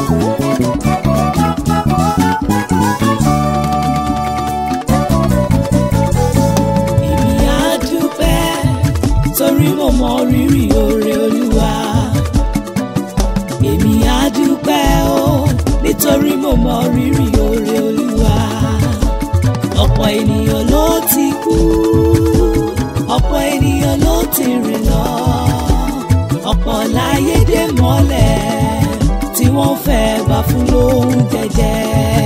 èmi á dúpẹ́ torí mo mọ rírì oore olúwa èmi á dúpẹ́ o nítorí mo mọ rírì oore olúwa ọ̀pọ̀ ènìyàn ló ti kú ọ̀pọ̀ ènìyàn ló ti rìn lọ ọ̀pọ̀ láyé dé mọ́lẹ̀ tí wọ́n fẹ́ bá fún lóhun jẹjẹ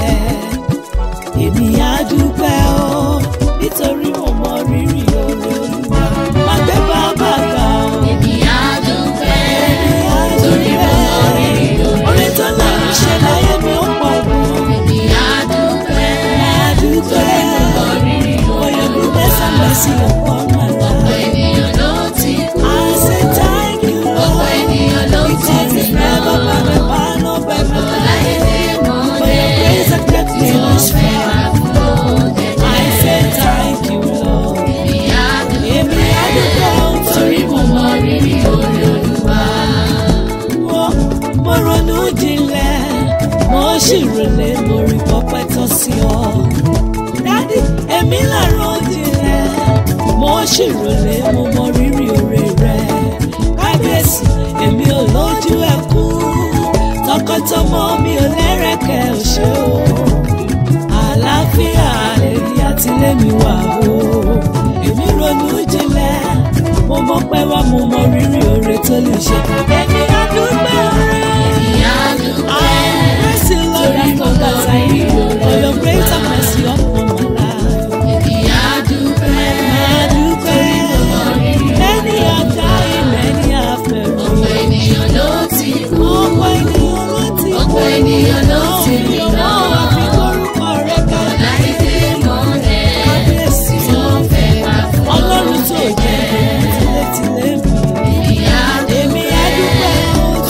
èmi á dúpẹ́ o nítorí mo mọ rírì oore olúwa má gbé bàbá ga o. Èmi á dúpẹ́ Èmi á torí mo mọ rírì dúpẹ́. oore Oore tó lọ́run ṣe láyé mi ó pọ̀ gan. Èmi á dúpẹ́ Á dúpẹ́. torí mo mọ rírì For oore your goodness and mercy upon my Ọ̀pọ̀ life. ènìyàn ló ti kú. I say thank you, Ọ̀pọ̀ Lord. ènìyàn ló ti Because it's rìn never lọ. by my power nor by my Ọ̀pọ̀ láyé might. dé For your mọ́lẹ̀ grace and kept tí me wọ́n this fẹ́ far. wá fún lóhun I say jẹjẹ. thank you, Lord. Èmi á Èmi á dúpẹ́ dúpẹ́ torí mo mọ rírì oore Olúwa. mo mo ronú jinlẹ̀ mo sì rèlé mo rí pọpẹ́ tó sí ọ. dádì èmi là ro jinlẹ̀ mo sì rèlé mo mọ rírì oore rẹ. kábíyèsí èmi ò lójú ẹkú tọkọtọmọ mi ò lẹ́rẹ̀kẹ́ òṣè o. àlàáfíà èyí àtìlẹ́mi wà o. èmi ronú jinlẹ̀ mo mọ̀ pé wá mo mọ rírì oore tó lè ṣe. èmi á dúpẹ́ oore. Èmi á I dúpẹ́ praise you, Lord, torí mo mọ because I rírì know oore for your grace and mercy upon my life. Èmi á dúpẹ́ I dúpẹ́. Many are dying, many are ọ̀pọ̀ perishing. ènìyàn ló ti kú. Ọ̀pọ̀ ènìyàn ló ti kú. Ọ̀pọ̀ ènìyàn ló ti rìn lọ. Ọ̀pọ̀ àfi orúkọ rẹ̀ ká. Láyé dé mọ́lẹ̀ Kábíyèsí tí wọ́n fẹ́ wá fún Ọlọ́run tó jẹ́ tilétilé mi. Èmi á Èmi á dúpẹ́ o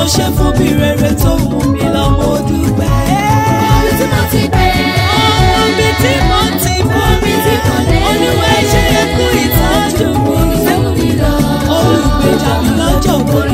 ṣe fún mi rere tó mú mi lọ mo dúpẹ́. Omi tí mo ti pẹ́. Omi tí mo ti bọ́ mi tí mo lè Olúwa ṣe é kú ìtọ́jú mi. Omi tó mú mi lọ. Olùgbèjà mi lọ́jọ́ gbogbo.